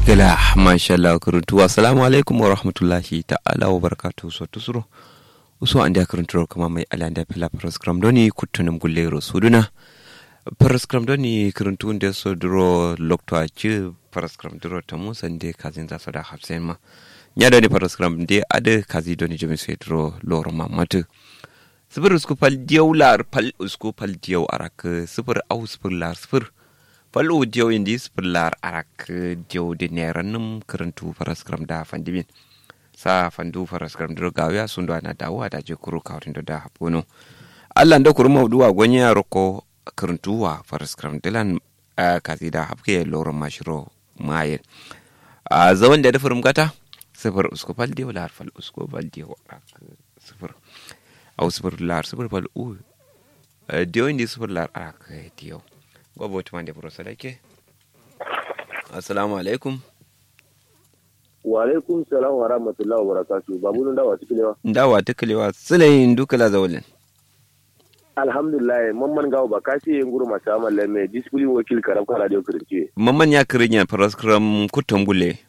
gala masha Allah kuruntu assalamu alaikum wa rahmatullahi ta'ala wa barakatuhu so tusuro uso an da kuruntu kuma mai ala da fila program doni kutunum gullero suduna program doni kuruntu da so duro lokto a ci program duro ta musan de kazin za so da hafsen ma nya da ni program de ade kazi doni jami sai duro loro mamatu sifir usku fal diyau lar fal usku fal diyau arak sifir au sifir lar sifir fal u diyau indi sifir lar arak diyau de neran num karantu paraskram da fandibin sa fandu paraskram dro gawiya sun do ana dawo da je kuru kawrin da hapono Allah da kuru mawduwa gonya roko karantu wa paraskram dilan kazi da hapke loron mashiro maye a zaman da da furum gata sifir usku fal diyau lar fal usku fal diyau arak sifir au sifir lar sifir fal u diyo indi sifir lar arak diyo gobo tuma da buro sadake assalamu alaikum wa alaikum salam wa rahmatullahi wa barakatuh babu nun dawa tikilewa dawa tikilewa sulayin dukala zawalin alhamdulillah mamman gawo ba ka ce nguru masu amalle mai discipline wakil karam ka radio kirince mamman ya kirinya paraskram kutum gule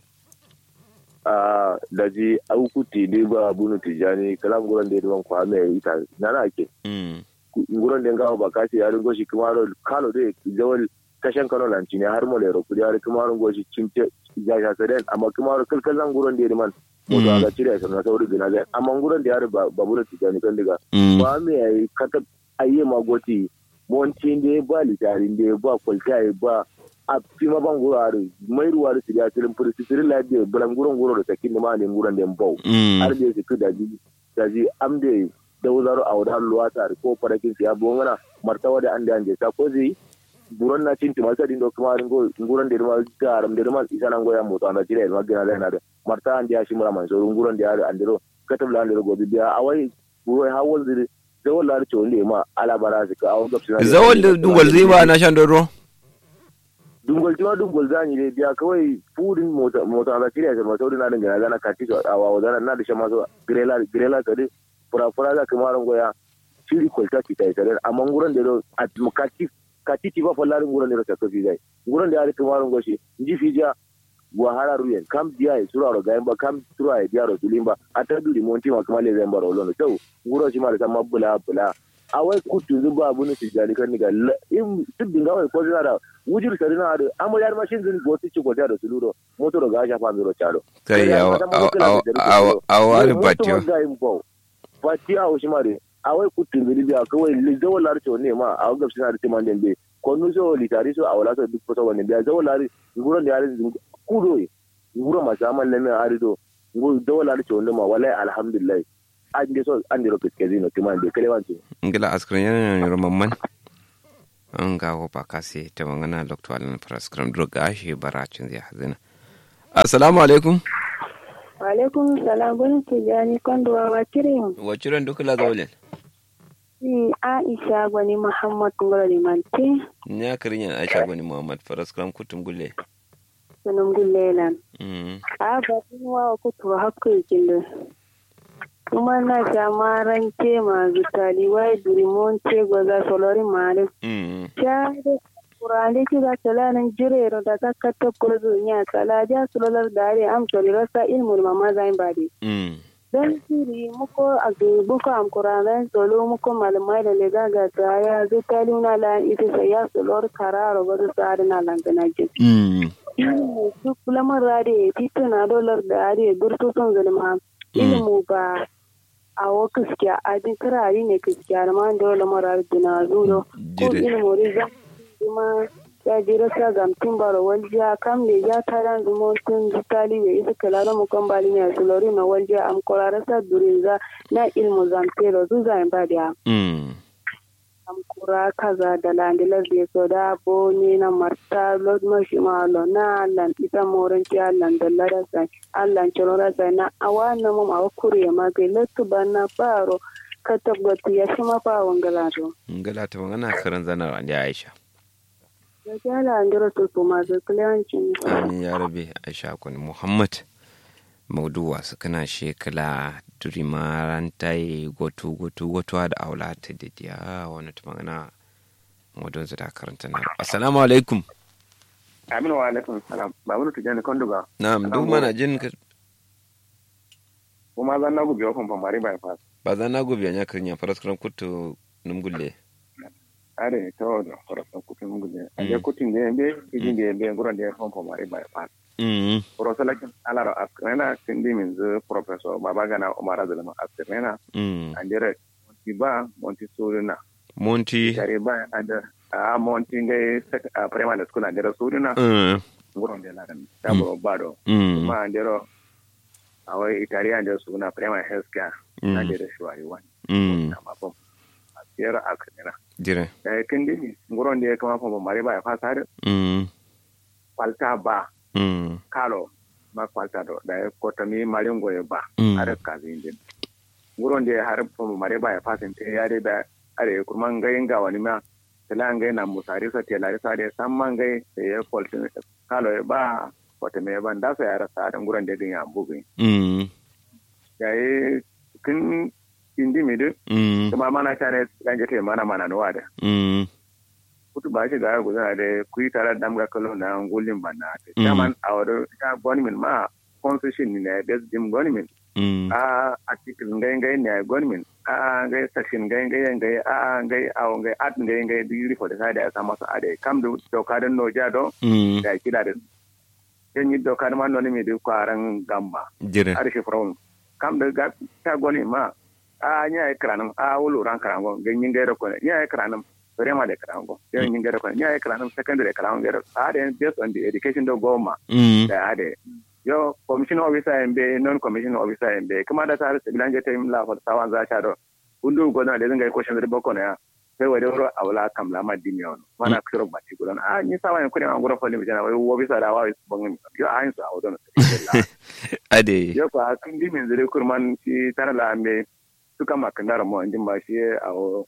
a daji aukuti dai ba bunu tijani kalam guran da yawan kwa mai ita nana ake nguron da gawo ba ka ce yarin goshi kuma ro kalo dai zawal kashan kano lanci ne har mole ro kudi har kuma ro goshi cinte ya sha saden amma kuma ro kalkalan nguron da man moto aga cire sa na sauri gina zai amma nguron da yar ba bunu tijani kan diga ba me yayi kata ayye magoti montin da ba litarin da ba kwalta ba a fima ban guro are mai ruwa da siga tirin furi tirin la de bulan guron guro da sakin ma ne guron da mbau har da su da ji da ji am de da wuzaro a wadan luwata ko farakin siya bongana martawa da an da anje ta ko zai buron na cin timasa din do kuma ringo guron da ma garam da ma isa nan goya moto anda tire ma gina da na da marta an da shi mura man so guron da ya andiro katabla andiro gobi biya awai guro hawol zai zawon lari ce wanda ma alabara su ka awon gabsi zawon da dungwal zai ba na shan doro dungwal jima dungwal za ni dai biya kawai fudin mota mota na kiriya sai mota na dinga na kati su a wawa zana na da shan masu grela grela ka dai fura fura za ka maran goya shiri kwalta ki tai tare amma nguran da a kati kati ti ba fallarin nguran da ka kafi zai nguran da ya rika maran goshi ji fija wahala ruyen kam dia e sura ro gaimba kam sura e dia ro tulimba ata du di monti ma kamale zemba ro lono taw nguro ci mala tamma bula bula awai kutu zuba abu ne tijani kan niga in tudin gawai ko zina da wujir sarina da amma yar mashin zin goti ci gota da suluro moto ro ga shafa mi ro charo kai awa awa awa awa batio batio awo shi mare awai kutu zin biya kawai le zawalar ce ne ma awa gabsi na da timan dembe konu so litari so awala so duk so wani biya zawalari nguron da yare kudo nguro ma saman lemme arido nguro dawala da cewa ma wallahi alhamdulillah an je so an diro kiske zino timan de kale wanti ngila askran yana ne romamman an ga ko ba kase ta mangana dr alan praskram droga shi baracin zai hazina assalamu alaikum wa alaikum salam bin tijani kondo wa kirin wa kirin duk la zawlen ni aisha gwani muhammad ngoro limanti ni akirin aisha gwani muhammad praskram kutum gulle sunum gullelan a batin wa kutu hakko kinde kuma na jamaran ke ma zutali wai durimon ce gwaza solori mare cha kurande ki ga talanin jirero da ta katta kurzu nya kala ja sulolar dare am tori rasa ilmul mama zain bade dan siri muko a buko am kurande solo muko malamai da lega ga ya zutali na la ita sai ya solor kararo ga sa na lantana jin duk lamar rade tituna dolar da are durto son zulma ilmu ba a wa kiskiya a din kirari ne kiskiya da man dole mara dina zudo ko ilmu riza kuma ya jira sa gamtin baro waljiya kam ne ya taran zumo tun zutali we isa kalaro mu kan bali ne sulori na waljiya am kolara sa durinza na ilmu zamtero zuza in ba da kura kaza da landilar da so da bo ni na marta lord mashi malo na lan ita moran ti allan da lara sai allan choro ra sai na awana mu ma kure ma ke letu bana paro ka tabbata ya shi ma fa wangala to ngala ta magana karan zana an ya aisha da jala an dira to kuma da kliyancin amin ya rabe aisha kun muhammad mauduwa su kana shekala duri maranta yi gotu gotu gotu da aula ta didiya wani ta magana modon su da karanta na assalamu alaikum Aminu wa alaikum salam. Babu da tijani konduga. na'am duk mana jin ka Kuma zan na gubi wakon famari bypass. ba za na gobe nya kirnya paraskram kuttu num gulle Are ta wadda farasa kutun gudu. A Mm. je kutun da yambe, kijin da yambe, guran da ya fon famari bypass. mm Profesor Alara Askrena, Sindi min zu Professor Babagana Omar Azalama Askrena, mm Andere Monti ba, Monti Surina. monti Tare ba, ada a Monti ngai a primary school Andere Surina, mm guran da ladan. Ta buro bado. mm Kuma Andere a wai Italian da suna primary health care. Mm. Andere Shuwari wani. mm Na mafam. A tsere Askrena. dire Da ya kindi, guran da ya kama fama mari ba ya fasa da mm kwalta ba. mm kalo ma kwalta do da ya kota mi marin goye ba Mm. are kazi din nguron de har fomo mare ba ya fasin te yare da are kuma ngai nga wani ma tela ngai na musari sa tela sa de samma ngai te ya kwalta kalo ya ba kota me ban da sa yara sa da nguron de din ya bugi mm ya yi kin indi mi de mm kuma mana tare ganje te mana mana no wada mm kutu ba shi ga gudana da kuyi tare da damga kalo na ngulin banna te Mm. chairman awado ta gonimin ma constitution ni na bes dim gonimin mm a article ngai ngai ne gonimin a ngai section ngai ngai ngai a ngai aw ngai at ngai ngai di for the side ya sama sa ade kam du doka da no ja do mm da kila da yen yi doka da man no ni mi du kwaran gamba dire ar shi from kam da ga ta goni ma a nya e kranum a wulu ran karango ngai nyi ngai ko nya e kranum rema de karango yen nyi ngai ko nya e kranum secondary karango ngai a de based on the education do goma mm da ade yo commission officer en be non commission officer en be kuma da tare su bilanje ta la fa tawan za ta do undu go na da zanga ko shan da boko na ya sai wa doro awla kam la ma dimi on mana kiro ba ti gudan a ni sawa en kuni an gura fali bijana wai officer da wa su bangin yo a yin su awdon ade yo ko a kin dimi zure kurman ci tara la ambe suka makandara mo ndin ba shi a o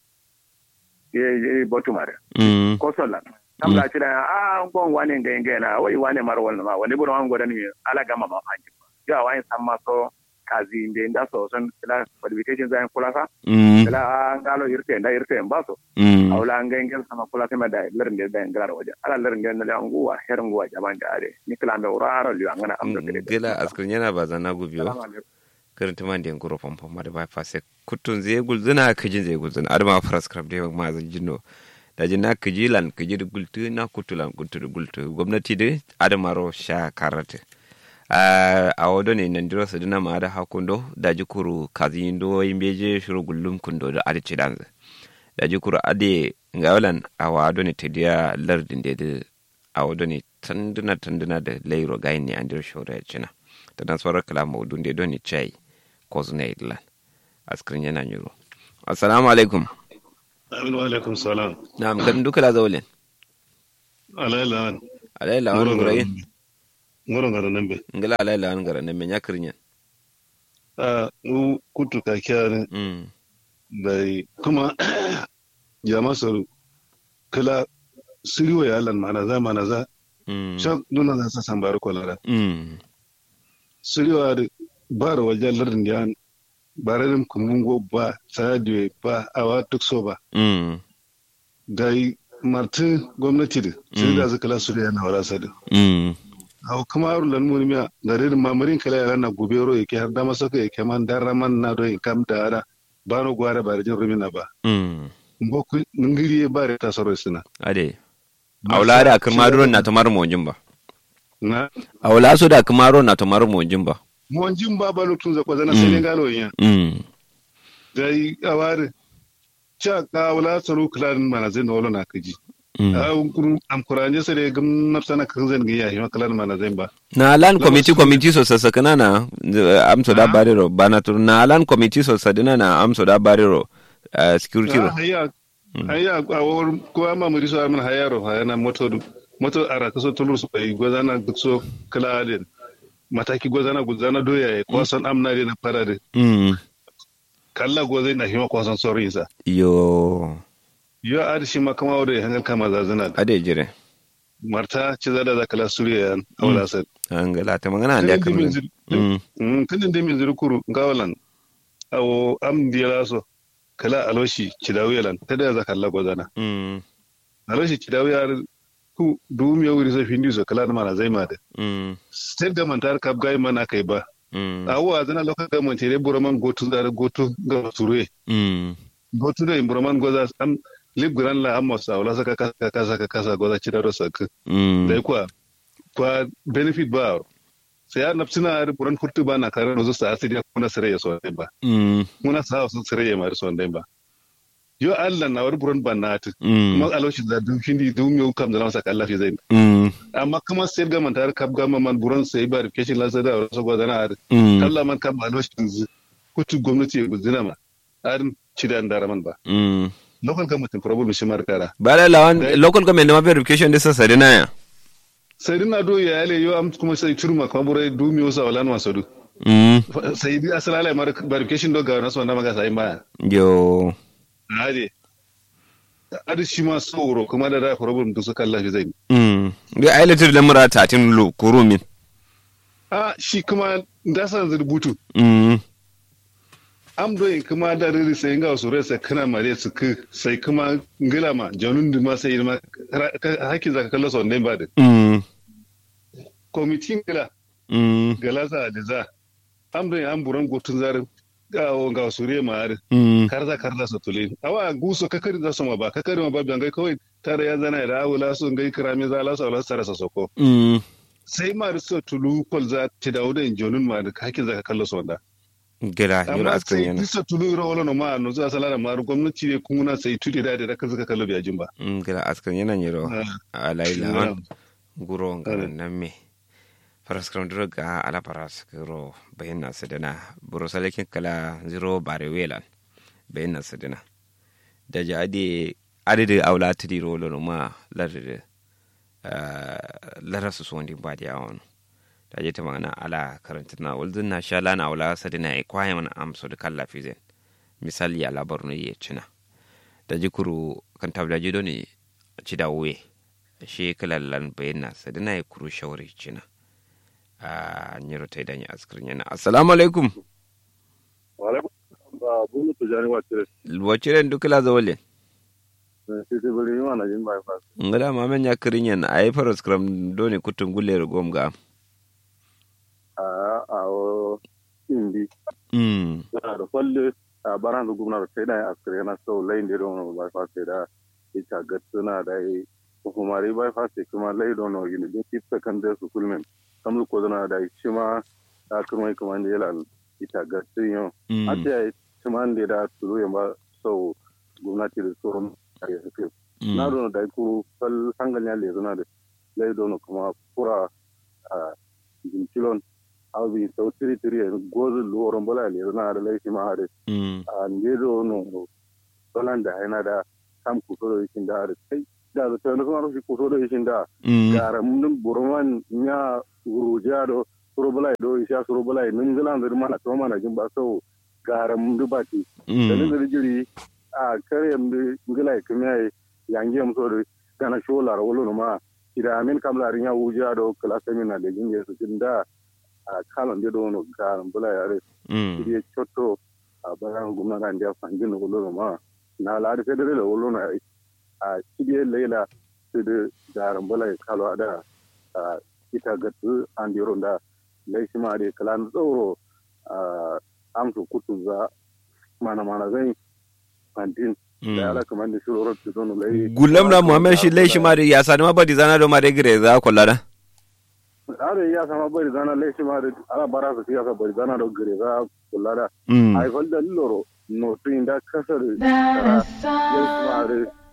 ye botumare mm ko solan kam la tira a ngon wane ngai ngai na wai wane mar wannan ma wani buron godan mi ala gama ma fanji ya wani san ma so kazi inde nda so son la qualification zan kula sa mm la ngalo irte nda irte ba so mm awla ngai ngai sama kula sama da lerin da dan gara waje ala lerin da na nguwa herin nguwa jaman da are ni kala me uraro liwa ngana amdo kede gila askar yana ba zana gubiyo Salamu alaikum. karanta man den guro pom pom da ba fase kutun zai gulzuna kajin zai gulzuna adama prescribe da ma zan jinno da jinna kajilan kajir gultu na kutulan gultu gultu gwamnati da adama ro sha karate a wado ne nan diro sadina ma da hakundo da jikuru kazi ndo yimbeje shuru gullum kundo da adici danza da jikuru ade ngawalan a wado ne tediya lardin da da a wado ne tanduna tanduna da lairo gayin ne an diro shura ya cina ta dan sauran kalama udun da doni chai ko zuna idlan askrin yana nyuro assalamu alaikum Amin wa alaikum salam. na'am kan duka la zawlen Alayla. alayla wani gurayin Ngoro ngara nambe. ngala alayla wani gara ne menya kirnya A u kutu ka kyare mm bai kuma jama saru kala siriwa ya lan mana za mana za mm shan nuna za sa sambar kolara. mm Siriwa da ba da wajen lardin da bararin kumungo ba sadiwe ba awa duk so ba. mm Gai martin gwamnati da sai da zaka la suriya na wala sadu. mm aw kamaru lan mun miya garir mamarin kala ya na gubero yake har da masaka yake man daraman na do kam dara bano gwara bare jin rumina ba mm mboku ngiri bare ta soro sina ade awla da kamaro na tamar monjin ba na awla so da kamaro na tamar monjin ba mon jin ba ba lutun za kwazana sai ngalo yin mm dai aware cha ka wala saru klan mana zai no na kaji mm a kun am kuranje sai gam nafsana kan zan ga yahi klan mana zai ba na alan committee committee so sasakana na eh, amso da bariro bana tur na alan committee so sadina na amso da bariro eh, security ro haya haya a wor ko ama muri so amin hayaro hayana moto moto ara kaso tulur su kai gozana gutso kala den mataki gozana guzana doya ya ko san amna de na parade mm kalla gozai na hima ko san sori sa yo yo ad shi ma kama wore hangal kama zazana ade jire marta ci zada za kala suriya yan awla sa angala ta magana da kan mm mm kanin de min zuru kuru gawalan awo am diyala so kala aloshi ci dawiyalan tada za kalla gozana mm aloshi ci dawiyar ku dum ya wuri sai findi so kala mana zai ma da mm state government har kap gai mana kai ba mm awa zana local government ne buraman gotu da gotu ga surwe mm gotu da buraman goza am lib gran la amma sa wala saka kasa kasa kasa goza ci da rosa ka mm dai kwa kwa benefit ba sai ya nafsina har buran furtu ba na kare no zusta asiri kuna sare ya so ba mm muna sa su sare ya mari so ba yo Allah na war buran ba na ta mm kuma aloshin da dun findi dun yau kam da na saka Allah fi zai mm amma kuma sai ga man tar kap gama man buran sai ba rikeshin la sai da wasu gwadana har mm Allah man kam aloshin zu kutu gwamnati ya guzina ma harin cidan da raman ba mm local government problem shi mar kara bala lawan Dai- local government ma verification da sassa dina ya sai dina do ya yale yo am kuma sai turma kuma burai dumi wasa wala no wasadu mm sai di asala mar verification do ga nasu wanda maga sai ma yo hade adi shi ma sauro kuma da da problem da suka Allah zai mm ga ailatar da mura tatin lo kurumin a shi kuma da san rubutu mm am do kuma da riri sai ga su resa kana mare su ku sai kuma ngila ma janun da ma sai ma hakki zaka kallo son ba da mm committee ngila mm galasa da za am do am buran gotun zarin ga o ga su re ma har mm karza karza su tulin awa guso kakari za su ma ba kakari ma ba bangai kawai tare ya zana da awula su ngai kirami za la su ala sara sa soko mm sai ma so tulu kol za ti dawo da injonun ma da hakkin zaka kallo su wanda gila yura amma askan sai yana disa tulu ro wala no ma no za sala da ma gwamnati ne kuma sai tudi da da kaza ka kallo biyajin ba mm gila askan yana nyiro Ah, alaila yeah. wan guro ngana Correct. nan me faras kram duro ga ala paras guro bayin na sedana buro salekin kala zero bare welan bayin na sedana da ja ade ade de awla tidi rolo no ma larde lara su so ndi badi awon da je ta magana ala karanta na waldun na shala na awla sedana e kwaye mana amso da kala fizen misali ala barno ye cina da jikuru kan tabla jido ne ci da wuye shi kalallan bayyana sadina ya kuru shawari cina a nyiro ta idan ya askirin yana assalamu alaikum wala ba bunu to jani wacce wacce duk la zawale sai sai bari yi mana jin bai fa ngada ma men ya kirin yana ayi faros kram doni kutun gulle gom ga a a o indi mm da da falle a baran da gumna sai da askare na so lain da don bai fa sai da ita gatsuna da yi hukumari bai fa sai kuma lai don no yin din tip secondary school men kamar ko zana da shi ma a kuma kuma ne yala ita gatsun yau mm a ta yi kuma da da tulu yamba so gwamnati da tsoron ya suke mm na dono da kuru fal hangal ya lezo na da lai dono kuma kura a jinkilon albi sau tiri tiri ya gozu luwaron bala lezo na da lai shi ma da mm a nge dono balan da haina da kam kuso da yishin da da kai da da tano kuma rufi kuso da yishin da mm gara mun burman nya guruja do suro bala do isha suro bala nun gilan da mana to mana jin ba sau gara mun dubati da mm da jiri a kare mu ngila kuma yangi am so gana sholar wolo no ma ida amin kam la rinya wuja do kala sami na legin yesu tinda a kalon de do no ga bula yare mm ide chotto a bayan gumna ga ndia fangin wolo no ma na la de federe le wolo na a kide leila de garan bula kalo ada a ita gatu an diro da laishi ma de kala tsoro a amsu kutu za mana mana zai fantin da ala kamar da shiro rotu zono lai gulam na muhammad shi lai shi ma da ya sani ma badi zana do ma da gire za kwalla da are ya sama bari zana lai shi ma da ala bara su ya sa bari zana da gare za kula da mm ai fal da loro no tun da kasar lai shi ma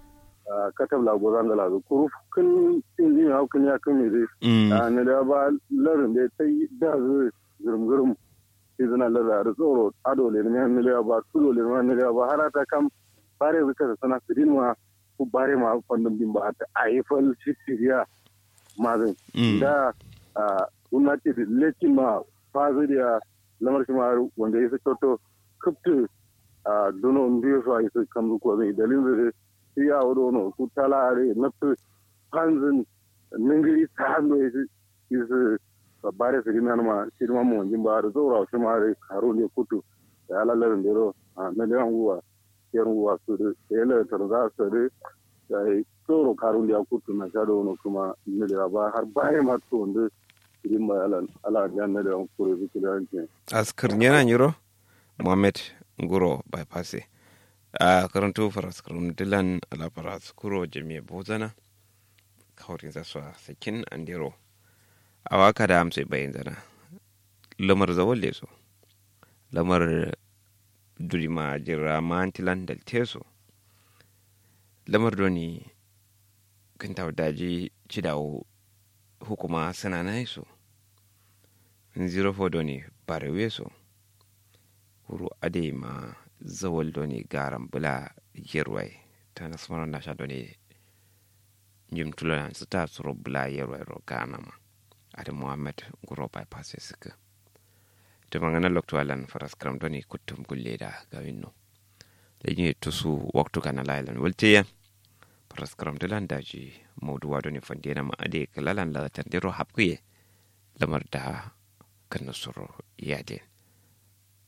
da katab la gozan da la kuru kun inji ya kun ya kun me mm dai ne da ba larin da sai da zu gurum gurum sai zana lara da tsoro ado le ne ne le ba tulo le ne le ba harata kam bare zuka sana sidin ma ku bare ma fandum din ba ta aifal siriya mazin mm da a gwamnati da lekin ma faziriya lamar shi ma wanda ya fi toto kaftu a dono biyu su a yi su kamzu ko zai dalilin da shi ya wado no ku talare na fi hanzin ningiri ta hannu ya su yi su bare su gina ma shi ma mu wajen ba da zaura shi ma da karo ne kutu da ya lalarin da ro a na da yan guwa yan guwa su da ya lalata za su da sai tsoro karun da kutu na sha da wani kuma ne da ba har bayan ma to wanda irin mai ala ala da na da kure su da yanke askar yana nyiro mohammed nguro bypass a karanto faras karum dilan ala faras kuro jami'a bozana kaurin zaswa sakin andero a waka da amsai bayan zana lamar zawon leso lamar durima jira mantilan dal teso lamar doni kan daji cidawo hukuma sana na so zero fo doni barewe so huru ade ma zawal doni garan bula yerwai ta nasmaro na sha doni jim tulana su ta suro bula yerwai ro gana ma ade muhammad guro bypass suka to mangana lokto alan faras kram doni kuttum gulle da gawinno da yin tusu waktu kana lailan waltiya faras kram dilan daji mawduwa doni fandena ma ade kalalan la tandiro hapkuye lamar da kan nasoro yade